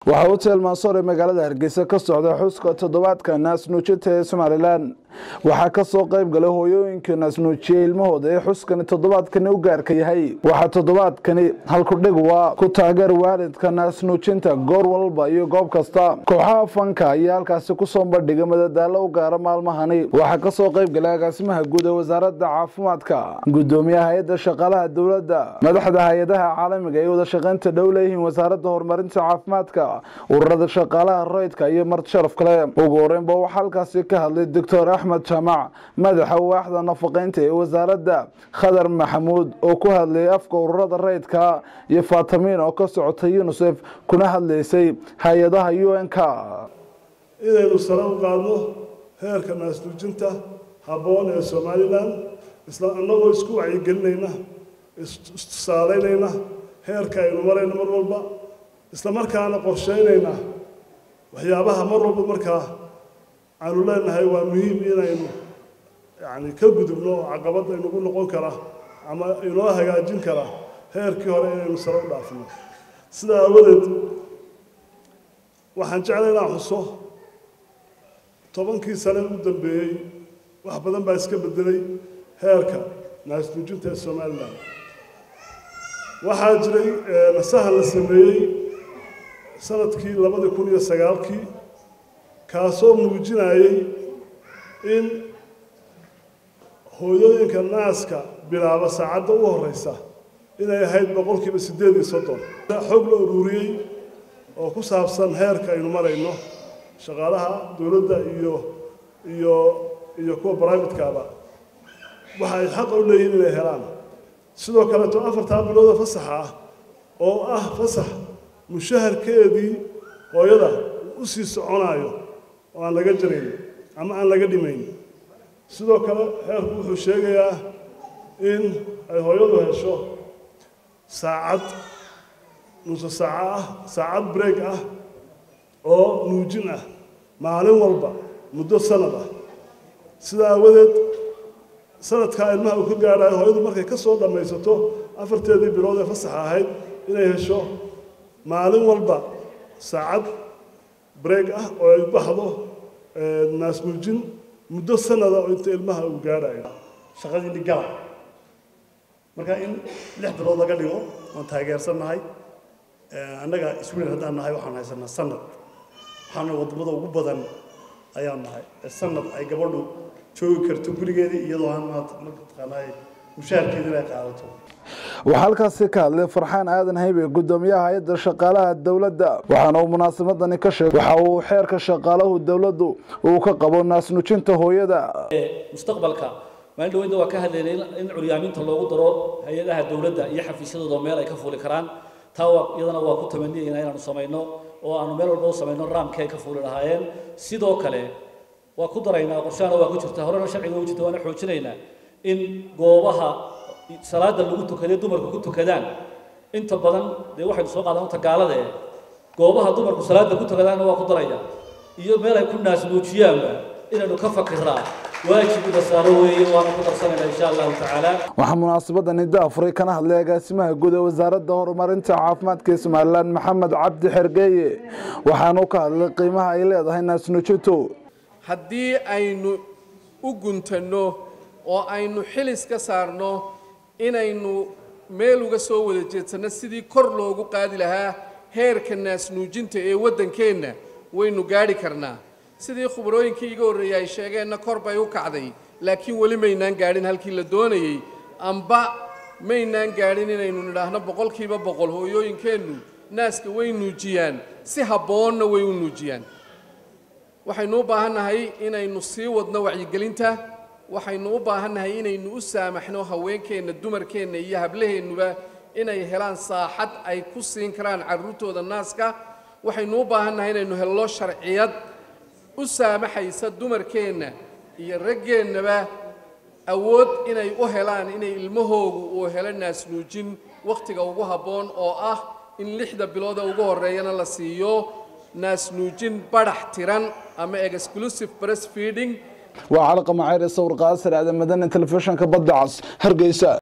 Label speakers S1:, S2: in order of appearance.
S1: waxaa hotel mansoor ee magaalada hargeysa ka socda xuska toddobaadka naasnuujinta ee somalilan waxaa kasoo qayb galay hooyooyinka naasnuujiya ilmahooda ee xuskani toddobaadkani u gaarka yahay waxaa toddobaadkani halkudhig waa ku taageer waalidka naasnuujinta goor walba iyo goob kasta kooxaha fanka ayaa halkaasi kusoo bandhigay madadaalo u gaara maalmahani waxaa kasoo qayb galay agaasimaha guud ee wasaaradda caafimaadka gudoomiyaha hay-adda shaqaalaha dowladda madaxda hay-adaha caalamiga ee wada shaqaynta dhow leeyihiin wasaaradda horumarinta caafimaadka ururada shaqaalaha rayidka iyo marti sharaf kale ugu horeynba waxaa halkaasi ka hadlay doctor axmed jaamac madaxa waaxda nafaqeynta ee wasaaradda khadar maxamuud oo ku hadlayay afka ururada rayidka iyo fatamin oo ka socotay unisef kuna hadlaysay hay-adaha u n-k
S2: inaynu sare u qaadno heerka naasnuujinta habboon ee somalilan isla annagoo isku wacyigelinayna istusaalaynayna heerka aynu marayno mar walba isla markaana qorsheynayna waxyaabaha mar walba markaa aanu leenahay waa muhiim inaynu yani ka gudubno oo caqabadda inagu noqon kara ama inoo hagaajin kara heerkii hore inaynu sare u dhaafino sidaa aawadeed waxaan jeclay inaan xuso tobankii sane u dambeeyey wax badan baa iska bedelay heerka naasnuujinta ee somalilan waxaa jiray nasahan la sameeyey sanadkii labadii kun iyo sagaalkii kaasoo muujinayay in hooyooyinka naaska bilaaba saacadda u horeysa inay ahayd boqolkiiba siddeed iyo soddon xog la ururiyey oo ku saabsan heerka aynu marayno shaqaalaha dowladda iyo iyo iyo kuwa brivatekaba waxa ay xaqa u leeyihiin inay helaan sidoo kaleeto afartaa bilooda fasaxa ah oo ah fasax mushaharkeedii hooyada u sii soconayo oo aan laga jarayn ama aan laga dhimayn sidoo kale heerku wuxuu sheegayaa in ay hooyadu hesho saacad nuso saaco ah saacad break ah oo nuujin ah maalin walba muddo sanad ah sidaa aawadeed sanadkaa ilmaha uu ka gaadhayo hooyadu markay ka soo dhammaysato afarteedii bilood ee fasaxa ahayd inay hesho maalin walba saacad break ah oo ay baxdo naasnuujin muddo sanada oo inta ilmaha uu gaadhayo
S3: shaqadii dhigala marka in lix bilood laga dhigo waan taageersannahay annaga iswiil haddaan nahay waxaan haysanaa sanad waxaana wadamada ugu badan ayaan nahay sanad ay gabadhu joogi karto gurigeedii iyadoo aan mataqaanaa mushaharkeeda inay qaadato
S1: waxaa halkaasi ka hadlay farxaan aadan haybe gudoomiyaha hay-adda shaqaalaha dowladda waxaana uu munaasabaddani ka sheegay waxa uu xeerka shaqaalahu dowladdu uu ka qabo naasnuujinta hooyada
S4: mustaqbalka maalin dhaweynta waa ka hadlaynay in curyaaminta loogu daro hay-adaha dowladda iyo xafiisyadooda meel ay ka fuuli karaan taa waa iyadana waa ku tamaniyayna inaanu samayno oo aanu meel walba u samayno raamkii ay ka fuuli lahaayeen sidoo kale waa ku daraynaa qorshaana waa ku jirta horena sharciga u jirta waana xoojinaynaa in goobaha salaada lagu tukaday dumarku ku tukadaan inta badan dee waxaynu soo qaadaan tagaalada ee goobaha dumarku salaada ku tukadaanna waa ku daraya iyo meel ay ku naasnuujiyaanba inaynu ka fakiraa waajibida saaro weeye waana ku darsanayna insha allahu tacaala
S1: waxaa munaasabadani daafuray kana hadlay agaasimaha guud ee wasaaradda horumarinta caafimaadka ee somalilan maxamed cabdi xergeeye waxaanu ka hadlay qiimaha ay leedahay naasnuujintu
S5: haddii aynu u guntanno oo aynu xilis ka saarno inaynu meel uga soo wada jeedsanno sidii kor loogu qaadi lahaa heerka naasnuujinta ee waddankeenna waynu gaadhi karnaa sidii khubarooyinkii iga horreeyey ay sheegeenna kor bay u kacday laakiin weli maynaan gaadhin halkii la doonayey amba maynaan gaadhin inaynu nidhaahno boqolkiiba boqol hooyooyinkeennu naaska way nuujiyaan si habboonna way u nuujiyaan waxaynu u baahannahay inaynu sii wadno wacyigelinta waxaynu u baahannahay inaynu u saamaxno haweenkeenna dumarkeenna iyo hablaheennuba inay helaan saaxad ay ku siin karaan carruurtooda naaska waxaynu u baahannahay inaynu helno sharciyad u saamaxaysa dumarkeenna iyo raggeennaba awood inay u helaan inay ilmahoogu uu helo naasnuujin wakhtiga ugu habboon oo ah in lixda bilooda ugu horreeyana la siiyo naasnuujin badhax tiran ama exclusive breastfeeding
S1: waa calaqa macayr sawir qaasir aadan madani telefishinka badda cas hargeysa